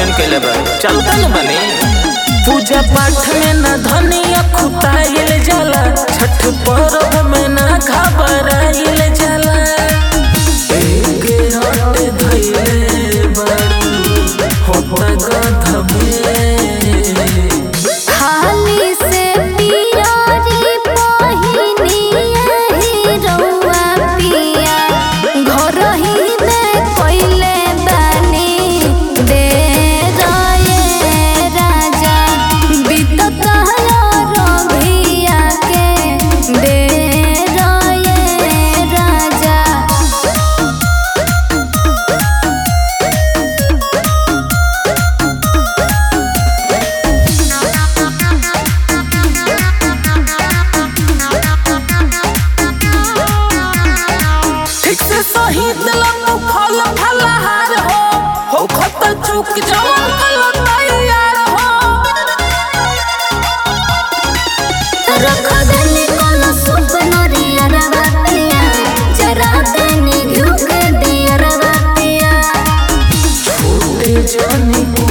option कैले बा चलता न बने पूजा पाठ में न धनिया खुताइल जाला छठ पर्व में न घबराइल जाला एक हट धइले बारू होता गधमे हाली से पियारी पहिनी एही रउआ पिया घर ही में कोइले बानी दे रये राजा बीतत रभिया के दे रये राजा ठीक से सही दिलक फल फलहार हो हो खत चुक जवन कल तैयार हो रख देनी कोनो सुप नरियर बातिया जरा देनी घुक दियर बातिया छोटे जनी